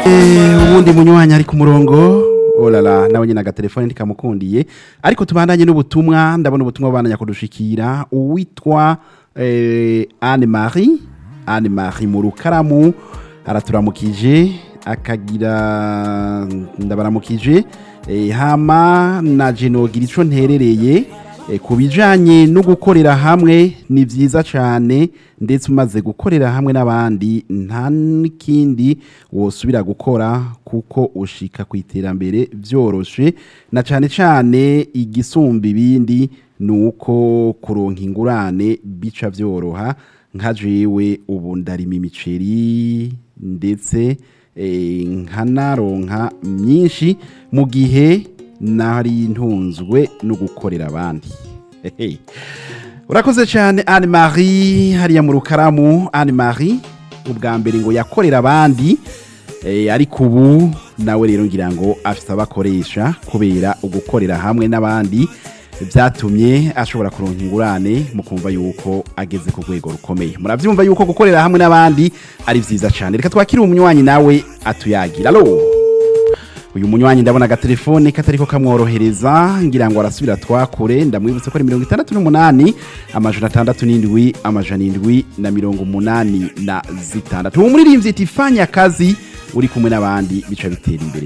uwundi munywanyi ari ku murongo olala nawe nyine agatelefone ntikamukundiye ariko tubandanye n'ubutumwa ndabona ubutumwa bubandanya kudushikira uwitwa eh, Anne Marie Anne Marie mu rukaramu araturamukije akagira ndabaramukije eh, hama na jenogira ico nterereye eh, ku bijanye no gukorera hamwe ni vyiza cane ndetse umaze gukorera hamwe n'abandi nta n'ikindi wosubira gukora kuko ushika ku iterambere vyoroshe na cane cane igisumba ibindi ni uko kuronka ingurane bica vyoroha nka jewe ubu ndarima imiceri ndetse eh, nkanaronka myinshi mu gihe nari ntunzwe no gukorera abandi Hehe. urakoze cyane Anne Marie hariya mu rukaramu Anne Marie ubwa mbere ngo yakorera abandi eh, ariko ubu nawe rero ngira ngo afite abakoresha kubera ugukorera hamwe n'abandi byatumye ashobora kuronka ingurane mu kumva yuko ageze ku rwego rukomeye murabyumva yuko gukorera hamwe n'abandi ari byiza cyane reka twakire umunywanyi nawe atuyagira alo uyu munywanyi ndabona agatelefone katariko kamworohereza ngira ngo arasubira twakure ndamwibutse ko ari mirongo itandatu n'umunani amajana atandatu n'indwi amajana indwi na mirongo umunani na zitandatu uwo muririmbyi iti fanya akazi uri kumwe n'abandi bica bitera imbere